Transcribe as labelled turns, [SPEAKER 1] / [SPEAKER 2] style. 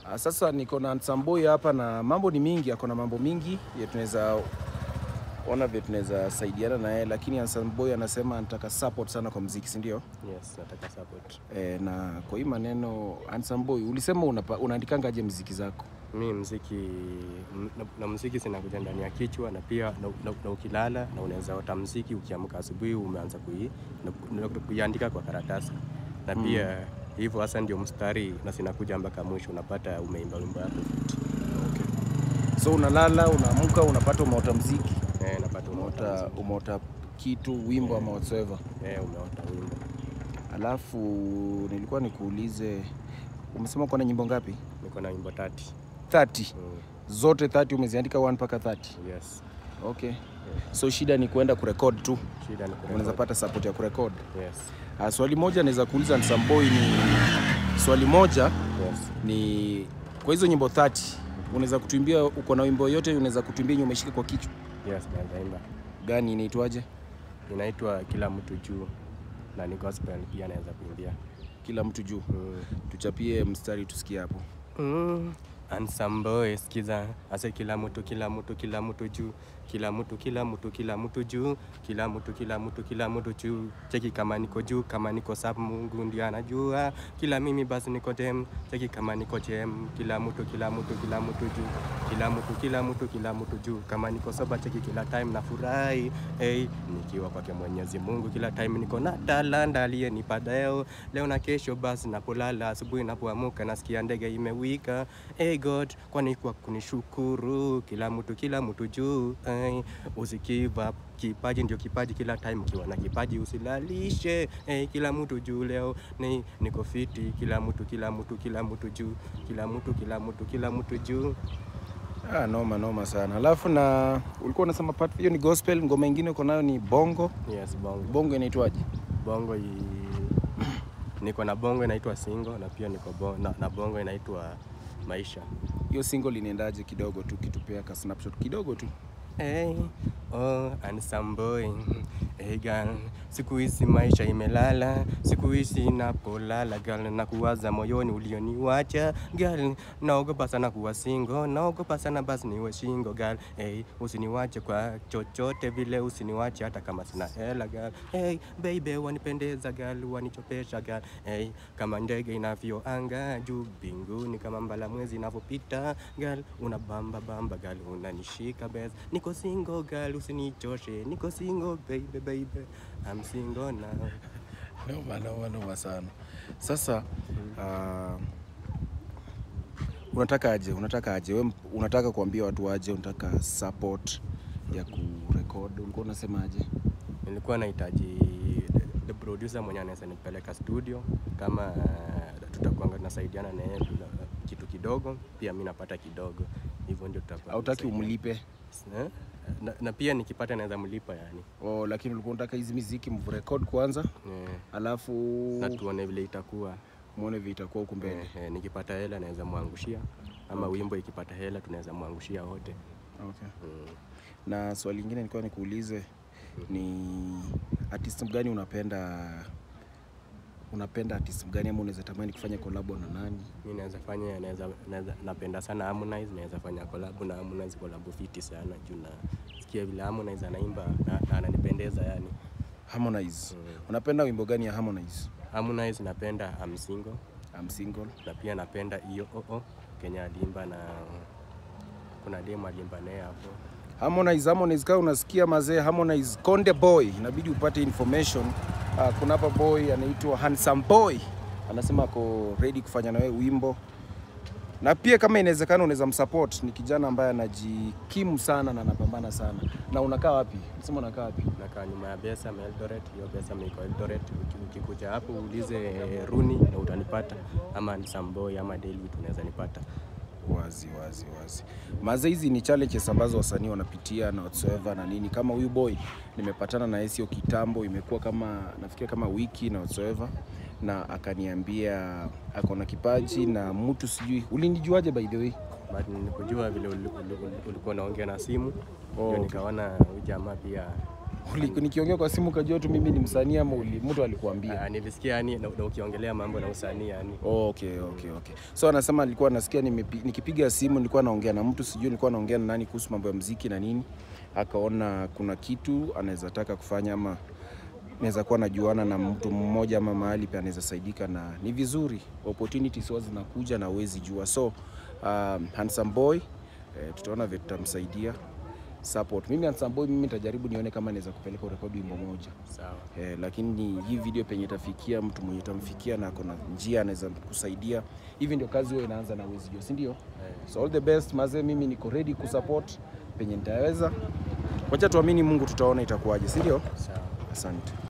[SPEAKER 1] Ah, Sasa niko na Nsamboi hapa na mambo ni mingi, ako na mambo mingi ya tunaweza ona vile tunaweza saidiana na yeye, lakini Nsamboi anasema anataka support sana kwa mziki, si ndio?
[SPEAKER 2] Yes, nataka support.
[SPEAKER 1] E, na kwa hii maneno Nsamboi, ulisema unapa- unaandikanga aje mziki zako?
[SPEAKER 2] Mi mziki m- na, na mziki sinakuja ndani ya kichwa na pia na, na, na ukilala na unaweza ota mziki ukiamka asubuhi umeanza kui, na, na, kuiandika kwa karatasi na pia hivyo hasa ndio mstari na sinakuja mpaka mwisho unapata umeimba wimbo yako fiti.
[SPEAKER 1] So unalala, unaamka, unapata umeota mziki,
[SPEAKER 2] Eh, napata umeota
[SPEAKER 1] umeota,
[SPEAKER 2] mziki.
[SPEAKER 1] umeota kitu, wimbo ama whatsoever.
[SPEAKER 2] Eh, umeota wimbo.
[SPEAKER 1] Alafu nilikuwa nikuulize, umesema uko na nyimbo ngapi?
[SPEAKER 2] Niko na wimbo tati.
[SPEAKER 1] 30.
[SPEAKER 2] Mm,
[SPEAKER 1] Zote 30 umeziandika 1 mpaka 30.
[SPEAKER 2] yes.
[SPEAKER 1] Okay. So shida ni kuenda kurekod tu,
[SPEAKER 2] Shida ni
[SPEAKER 1] unaweza
[SPEAKER 2] kurekodi.
[SPEAKER 1] pata support ya kurekod.
[SPEAKER 2] Yes.
[SPEAKER 1] Ah, swali moja naweza kuuliza Nsamboi ni swali moja
[SPEAKER 2] Yes.
[SPEAKER 1] ni kwa hizo nyimbo 30 unaweza kutuimbia, uko na wimbo yote unaweza kutuimbia yenye umeshika kwa kichwa
[SPEAKER 2] Yes, naweza imba.
[SPEAKER 1] gani, inaitwaje?
[SPEAKER 2] Inaitwa kila mtu juu na ni gospel pia naweza kuimbia.
[SPEAKER 1] Kila mtu juu.
[SPEAKER 2] Mm.
[SPEAKER 1] Tuchapie mstari tusikie hapo.
[SPEAKER 2] Mm. Ansamboe skiza ase kila mtu kila mtu kila mtu juu kila mtu kila mtu kila mtu juu kila mtu kila mtu kila mtu juu cheki kama niko juu kama niko sub Mungu ndiye anajua kila mimi basi niko dem cheki kama niko jem kila mtu kila mtu kila mtu juu kila mtu kila mtu kila mtu juu kama niko soba cheki kila time na furahi hey, nikiwa kwake Mwenyezi Mungu kila time niko na talanta aliyenipa leo leo na kesho basi napolala asubuhi napoamuka nasikia ndege imewika hey God kwani kwa kunishukuru kila mtu kila mtu juu hey, usikiva kipaji ndio kipaji kila time ukiwa na kipaji usilalishe hey, kila mtu juu leo ni niko fiti kila mtu kila mtu kila mtu juu kila mtu kila mtu kila mtu juu
[SPEAKER 1] Ah, noma noma sana. Alafu na ulikuwa unasema part hiyo ni gospel, ngoma ingine uko nayo ni bongo.
[SPEAKER 2] yes bongo
[SPEAKER 1] Bongo inaitwaje?
[SPEAKER 2] bongo i... niko na bongo inaitwa singo na pia niko bo... na, na bongo inaitwa maisha
[SPEAKER 1] Hiyo single inaendaje kidogo tu kitupea ka snapshot kidogo tu.
[SPEAKER 2] Hey, oh, ansamboy hey girl, siku hizi maisha imelala, siku hizi napolala girl, na kuwaza moyoni ulioniwacha girl, naogopa sana kuwa single, naogopa sana basi niwe shingo girl, hey, usiniwache kwa chochote vile, usiniwache hata kama sina hela girl, hey, baby wanipendeza girl, wanichopesha girl, hey, kama ndege inavyoanga juu mbinguni, kama mbala mwezi inavyopita girl, unabamba bamba girl, unanishika bes, niko single girl, usinichoshe, niko single baby baby, I'm single now.
[SPEAKER 1] Noma noma noma sana. Sasa uh, unataka aje? Unataka aje? Wewe unataka kuambia watu aje? Unataka support ya kurekod? Ulikuwa unasema aje?
[SPEAKER 2] Nilikuwa nahitaji the producer mwenye anaweza nipeleka studio, kama uh, tutakuanga tunasaidiana na yeye bila kitu kidogo, pia mi napata kidogo, hivyo ndio tutakuwa
[SPEAKER 1] Hautaki
[SPEAKER 2] tunasaidiana.
[SPEAKER 1] umlipe?
[SPEAKER 2] Eh? na, na pia nikipata naweza mlipa yani
[SPEAKER 1] Oh, lakini ulikuwa unataka hizi miziki mrecord kwanza,
[SPEAKER 2] eh,
[SPEAKER 1] alafu
[SPEAKER 2] na tuone vile itakuwa
[SPEAKER 1] muone vile itakuwa huku mbele.
[SPEAKER 2] eh, eh, nikipata hela naweza mwangushia ama wimbo ikipata hela tunaweza mwangushia wote
[SPEAKER 1] Okay.
[SPEAKER 2] mm.
[SPEAKER 1] Na swali lingine nilikuwa nikuulize ni artist gani unapenda unapenda artist gani ama unaweza tamani kufanya collab na nani?
[SPEAKER 2] mi naweza fanya naweza, naweza, napenda sana Harmonize naweza fanya collab na Harmonize collab fiti sana juu nasikia vile Harmonize anaimba na, na ananipendeza yani
[SPEAKER 1] Harmonize.
[SPEAKER 2] Mm.
[SPEAKER 1] Unapenda wimbo gani ya Harmonize?
[SPEAKER 2] Harmonize napenda I'm single
[SPEAKER 1] I'm single.
[SPEAKER 2] na pia napenda hiyo oo Kenya aliimba na kuna demo aliimba naye hapo
[SPEAKER 1] Harmonize, Harmonize kama unasikia mazee, Harmonize Konde Boy, inabidi upate information. Uh, kuna hapa boy anaitwa Handsome Boy, anasema ako ready kufanya na wewe wimbo, na pia kama inawezekana unaweza msupport. Ni kijana ambaye anajikimu sana na anapambana sana. Na unakaa wapi? Unasema unakaa wapi?
[SPEAKER 2] nakaa nyuma ya Besam Eldoret. Hiyo Besam iko Eldoret. Uki- Ukikuja hapo uulize eh, Runi na utanipata, ama Samboi ama Daily tunaweza nipata.
[SPEAKER 1] Wazi wazi wazi. Maze, hizi ni challenges ambazo wasanii wanapitia na whatsoever na nini. Kama huyu boy nimepatana na yeye sio kitambo, imekuwa kama nafikiria kama wiki na whatsoever, na akaniambia ako na kipaji na mtu sijui, ulinijuaje by the way?
[SPEAKER 2] But nikujua vile uli- uli- uli- ulikuwa unaongea na simu
[SPEAKER 1] Oh,
[SPEAKER 2] ndio
[SPEAKER 1] okay.
[SPEAKER 2] nikaona huyu jamaa pia
[SPEAKER 1] Uli- nikiongea kwa simu ukajua tu mimi ni msanii ama uli- mtu alikuambia?
[SPEAKER 2] Ah, nilisikia yani na, na ukiongelea mambo na usanii yani.
[SPEAKER 1] Oh, okay, okay, okay. So anasema alikuwa anasikia nimepi- nikipiga simu nilikuwa naongea na mtu sijui nilikuwa naongea na nani kuhusu mambo ya mziki na nini, akaona kuna kitu anaweza taka kufanya ama naweza kuwa najuana na mtu mmoja ama mahali pia anaweza saidika, na ni vizuri opportunities huwa zinakuja na huwezi jua. So um, handsome boy eh, tutaona vile tutamsaidia support. Mimi handsome boy, mimi nitajaribu nione kama naweza kupeleka urekodi wimbo moja
[SPEAKER 2] Sawa.
[SPEAKER 1] Eh, lakini hii video penye itafikia mtu mwenye itamfikia na kuna njia anaweza kusaidia. Hivi ndio kazi huwa inaanza na uwezi jua, si ndio? So all the best mazee, mimi niko ready kusupport penye nitaweza. Wacha tuamini Mungu, tutaona itakuwaje, si ndio?
[SPEAKER 2] Sawa.
[SPEAKER 1] Asante.